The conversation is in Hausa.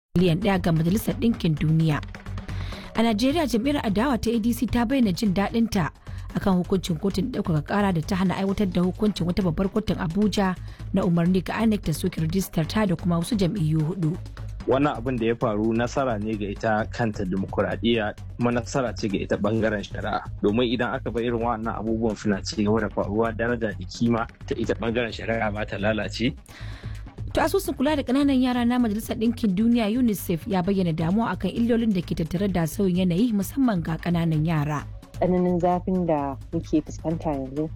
miliyan ɗaya ga Majalisar Ɗinkin Duniya. A Najeriya jam'iyyar adawa ta ADC ta bayyana jin daɗinta akan hukuncin kotun ɗaukaka ƙara da ta hana aiwatar da hukuncin wata babbar kotun Abuja na umarni ga INEC ta soke rijistar ta da kuma wasu jam'iyyu hudu. wannan abin da ya faru nasara ne ga ita kanta dimokuraɗiyya kuma nasara ce ga ita bangaren shari'a domin idan aka bar irin wannan abubuwan suna ci gaba da faruwa daraja da kima ta ita bangaren shari'a ba ta lalace To asusun kula da kananan yara na Majalisar Ɗinkin Duniya UNICEF ya bayyana damuwa akan illolin da ke tattare da sauyin yanayi musamman ga kananan yara. tsananin zafin da muke fuskanta yanzu